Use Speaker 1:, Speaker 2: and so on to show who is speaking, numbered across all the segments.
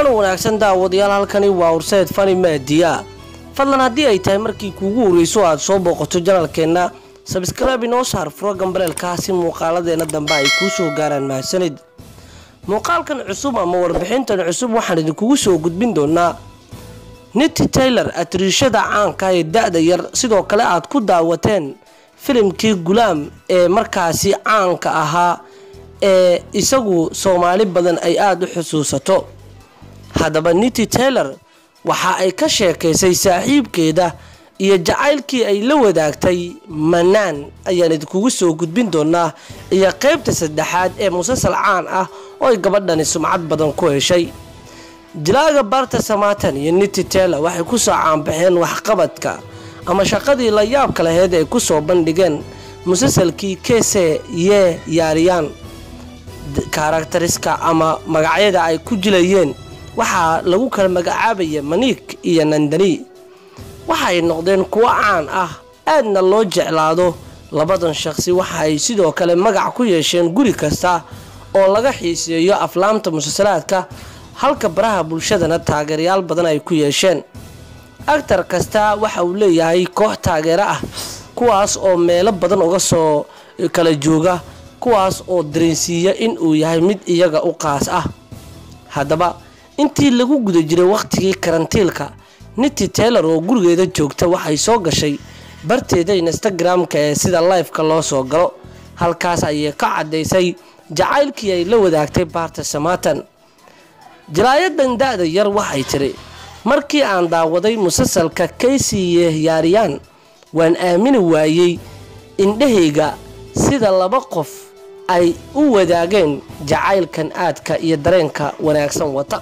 Speaker 1: wacan wanaagsan daawadayaal halkani waa horseed fani maadiya fadlan haddii ay tahay markii kuugu horreyso aad soo booqato janalkeenna sabskraibe inoo saar furo gambaleelka si muuqaaladeena dambe ay kuu soo gaaraan mahadsanid muuqaalkan cusub ama warbixintan cusub waxaan idinkugu soo gudbin doonaa niti taylor atriishada caanka ee da-da yar sidoo kale aad ku daawateen filimkii gulaam ee markaasi caanka ahaa ee isagu soomaali badan ay aada u xusuusato haddaba niti taylor waxa ay ka sheekaysay saaxiibkeeda iyo jacaylkii ay la wadaagtay manaan ayaan idinkugu soo gudbin doonaa iyo qeybta saddexaad ee musasal caan ah oo ay gabadhani sumcad badan ku heshay jilaaga barta samaatan iyo niti taylor waxay kusoo caanbaxeen waxqabadka ama shaqadii la yaabka laheyd ay kusoo bandhigeen musasalkii kese yee yaariyaan karakteriska ama magacyada ay ku jilayeen waxaa lagu kala magacaabaya maniik iyo nandani waxaay noqdeen kuwo caan ah aadna loo jeclaado labadan shaqsi waxa ay sidoo kale magac ku yeesheen guri kasta oo laga xiiseeyo aflaamta musasalaadka halka baraha bulshadana taageerayaal badan ay ku yeesheen actar kasta waxa uu leeyahay koox taageero ah kuwaas oo meelo badan uga soo kala jooga kuwaas oo dareensiiya in uu yahay mid iyaga u qaas ah haddaba intii lagu guda jiray wakhtigii karantiilka niti taylor oo gurigeeda joogta waxay soo gashay barteeda instagram-ka ee sida lifeka loo soo galo halkaas ayay ka caddaysay jacaylkii ay la wadaagtay baarta samaatan jalaayadan da-da yar waxay tiri markii aan daawaday musasalka kaysiye yaariyaan waan aamini waayey indhahayga sida laba qof ay u wadaageen jacaylkan aadka iyo dareenka wanaagsan wata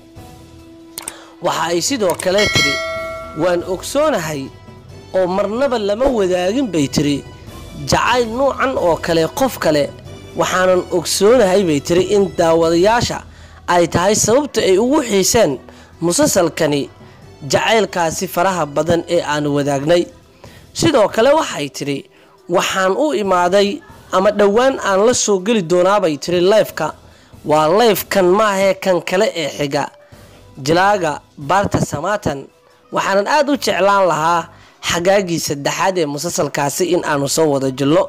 Speaker 1: waxa ay sidoo kale tiri waan ogsoonahay oo marnaba lama wadaagin bay tiri jacayl nuucan oo kale qof kale waxaanan ogsoonahay bay tiri in daawadayaasha ay tahay sababta ay ugu xiiseen musasalkani jacaylkaasi faraha badan ee aan wadaagnay sidoo kale waxay tidhi waxaan u imaaday ama dhowaan aan la soo geli doonaabay tiri lifeka waa lifekan maahee kan kale ee xiga jilaaga baarta samaatan waxaanan aada u jeclaan lahaa xagaagii saddexaad ee musasalkaasi in aanu soo wada jilno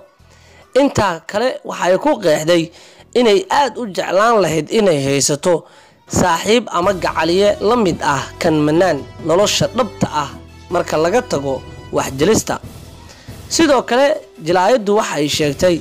Speaker 1: intaa kale waxay ku qeexday inay aada u jeclaan lahayd inay haysato saaxiib ama gacaliye la mid ah kan manaan nolosha dhabta ah marka laga tago waxjelista sidoo kale jilaayaddu waxay sheegtay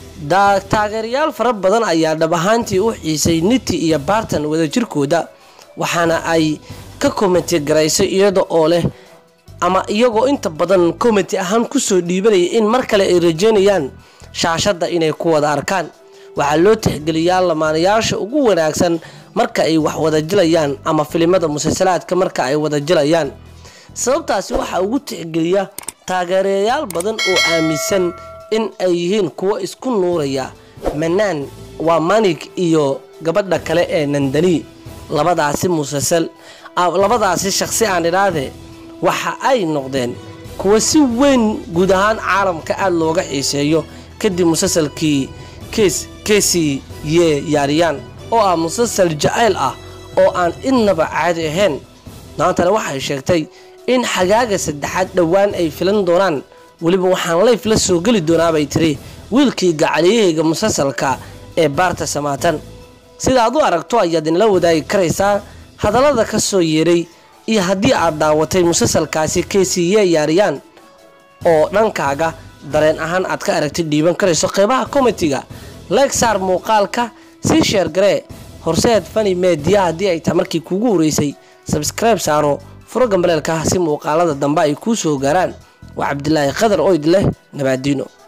Speaker 1: taageerayaal fara badan ayaa dhab ahaantii u xiisay niti iyo baartan wadajirkooda waxaana ay ka komenti garaysay iyada oo leh ama iyagoo inta badan komenti ahaan kusoo dhiibanaya in mar kale ay rajeynayaan shaashadda inay ku wada arkaan waxaa loo tixgeliyaa lamaanayaasha ugu wanaagsan marka ay wax wada jilayaan ama filimada musalsalaadka marka ay wada jilayaan sababtaasi waxaa ugu tixgeliya taageerayaal badan oo aaminsan in ay yihiin kuwo isku nuuraya manaan waa manig iyo gabadha kale ee nandani labadaasi musalsal labadaasi shaqsi aan idhaahde waxa ay noqdeen kuwo si weyn guud ahaan caalamka aada looga xiiseeyo kadib musalsalkii kees keesi yee yaariyaan oo ah musasal jacayl ah oo aan innaba caadi ahayn maantana waxay sheegtay in xagaaga saddexaad dhowaan ay filan doonaan weliba waxaan layf la soo geli doonaabay tiri wiilkii gacaliyahayga musasalka ee baarta samaatan sida aad u aragto ayaad inala wadaagi karaysaa hadallada ka soo yeeray iyo haddii aad daawatay musasalkaasi kesiye yaariyaan oo dhankaaga dareen ahaan aad ka aragtid dhiiban karayso qeybaha komitiga leeg saar muuqaalka sii sheergaree horseed fani meediya haddii ay tahay markii kuugu horeysay sabskribe saaro furo gambaleelka si muuqaalada dambe ay kuu soo gaaraan waa cabdilaahi qadar oyd leh nabaadiino